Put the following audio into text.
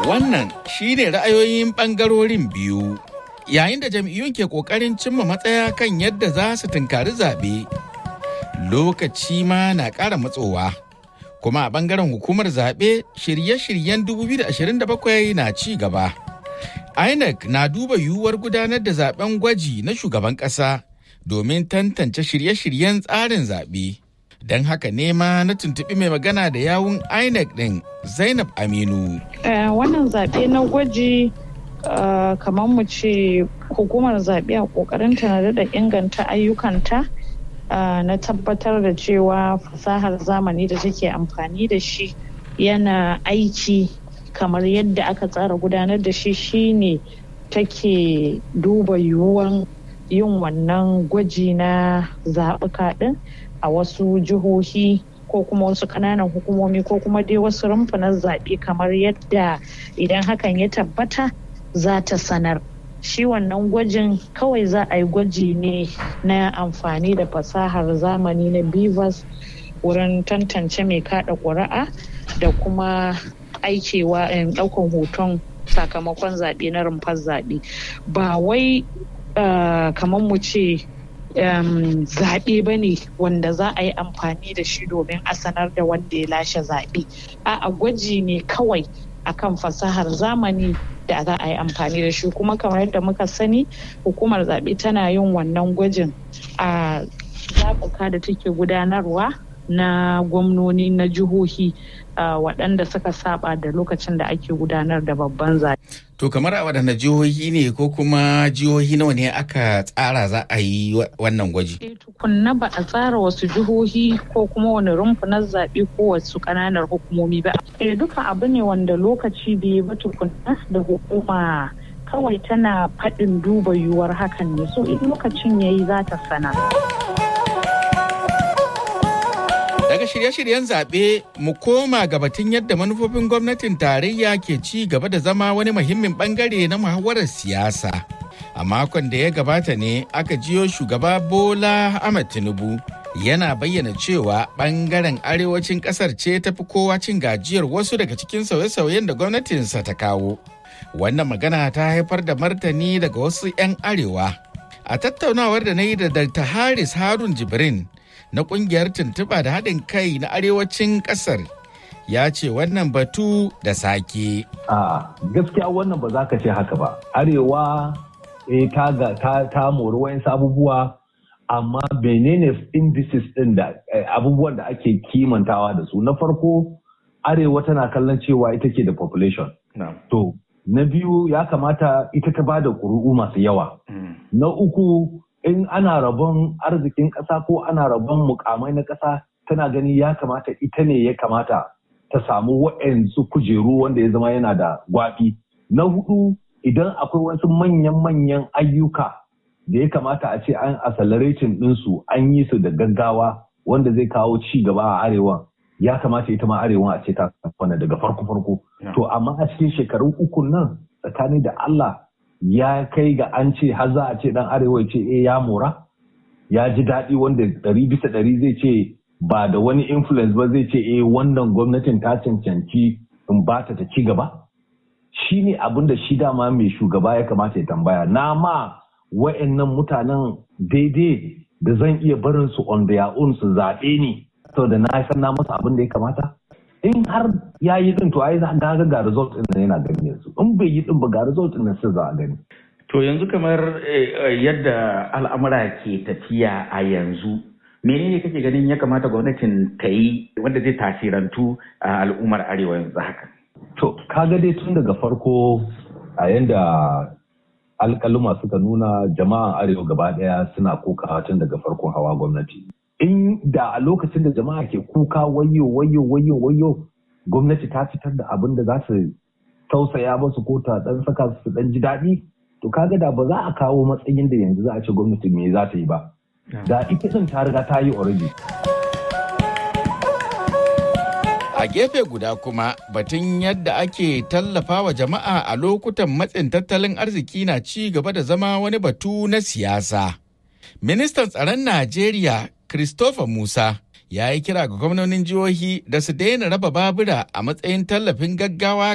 Wannan shi ne ra'ayoyin ɓangarorin biyu. Yayin da jam'iyyun ke ƙoƙarin cimma matsaya kan yadda za su tunkari zaɓe, lokaci ma na ƙara matsowa. Kuma a ɓangaren hukumar zaɓe shirye-shiryen 2027 na ci gaba. INEC na duba yiwuwar gudanar da zaben gwaji na shugaban ƙasa domin tantance shirye-shiryen tsarin zaɓe. Don haka nema na tuntuɓi mai magana da yawun INEC ɗin Zainab Aminu. Wannan zaɓe na gwaji kamar mu ce hukumar zaɓe a ƙoƙarinta na daɗa inganta ayyukanta na tabbatar da cewa fasahar zamani da take amfani da shi yana aiki kamar yadda aka tsara gudanar da shi shine take duba yiwuwan yin wannan gwaji na zaɓuka ɗin a wasu jihohi ko kuma wasu ƙananan hukumomi ko kuma dai wasu rumfunan zaɓe kamar yadda idan hakan ya tabbata za ta sanar shi wannan gwajin kawai za a yi gwaji ne na amfani da fasahar zamani na bivas wurin tantance mai kada ƙuri'a da kuma aikewa ɗaukan hoton sakamakon zaɓe na rumfar zaɓe ba wai kamar mu ce zaɓe ba ne wanda za a yi amfani da shi domin a sanar da wanda ya lashe zaɓe a gwaji ne kawai akan fasahar zamani da za a yi amfani da shi kuma kamar yadda muka sani hukumar zaɓe tana yin wannan gwajin a zaɓuka da take gudanarwa na gwamnoni na jihohi waɗanda suka saba da lokacin da ake gudanar da babban zaɓe. To kamar a waɗanda jihohi ne ko kuma jihohi nawa ne aka tsara za a yi wannan gwaji? E tukunna ba a tsara wasu jihohi ko kuma wani rumfunan zaɓe ko wasu ƙananan hukumomi ba. E duka abu ne wanda lokaci bai ba tukunna da hukuma kawai tana faɗin duba yiwuwar hakan ne so in lokacin yayi za ta sana. Daga shirye-shiryen zaɓe mu koma ga batun yadda manufofin gwamnatin tarayya ke ci gaba da zama wani muhimmin bangare na muhawarar siyasa. A makon da ya gabata ne aka jiyo shugaba Bola Ahmed Tinubu yana bayyana cewa bangaren arewacin ƙasar ce ta fi kowa cin gajiyar wasu daga cikin sauye-sauyen da gwamnatinsa ta kawo. Wannan magana ta haifar da martani daga wasu 'yan arewa. A tattaunawar da na yi da Dr. Haris Harun Jibrin na kungiyar tuntuɓa da haɗin kai na arewacin ƙasar ya ce wannan batu da sake. A gaskiya wannan ba za ka ce haka ba. Arewa e, ta, ta, ta mori wayansu abubuwa amma menene indices ɗin da abubuwan da ake kimantawa da su. Na farko Arewa tana kallon cewa ita ke da population. To, na biyu ya kamata ita ta ba da ƙuri'u masu yawa. Na uku in ana rabon arzikin ƙasa ko ana rabon mukamai na ƙasa tana gani ya kamata ita ne ya kamata ta samu wa'yansu kujeru wanda ya zama yana da gwaɓi. Na hudu idan akwai wasu manyan-manyan ayyuka da ya kamata a ce an accelerating ɗinsu an yi su da gaggawa wanda zai kawo ci gaba a arewa ya kamata ita ma arewa a ce ta daga farko-farko. To amma a cikin shekarun uku nan tsakani da Allah ya kai ga an ce har za a ce dan arewa ce eh ya mora ya ji daɗi wanda ɗari bisa ɗari zai ce ba da wani influence ba zai ce eh wannan gwamnatin ta cancanci in ba ta ci gaba shi ne abin da shi dama mai shugaba ya kamata ya tambaya na ma wa'annan mutanen daidai da zan iya barin su on their own su zaɓe ni saboda na san na masa abin da ya kamata in har ya yi din to ai za ga ga result din yana gani yanzu in bai yi din ba ga result din sai za a gani to yanzu kamar yadda al'amura ke tafiya a yanzu menene kake ganin ya kamata gwamnatin ta yi wanda zai tasirantu a al'ummar arewa yanzu haka to kaga dai tun daga farko a yanda alƙaluma suka nuna jama'an arewa gaba ɗaya suna kokawa tun daga farkon hawa gwamnati in da a lokacin da jama'a ke kuka wayo wayo wayo wayo gwamnati ta fitar da abin da za su tausaya masu ko ta dan saka su dan ji daɗi to kaga da ba za a kawo matsayin da yanzu za a ce gwamnati me za ta yi ba da ita din ta riga ta yi already A gefe guda kuma batun yadda ake tallafa wa jama'a a lokutan matsin tattalin arziki na ci gaba da zama wani batu na siyasa. Ministan tsaron Najeriya Christopher Musa ya yi kira ga gwamnonin jihohi da su daina raba babura a matsayin tallafin gaggawa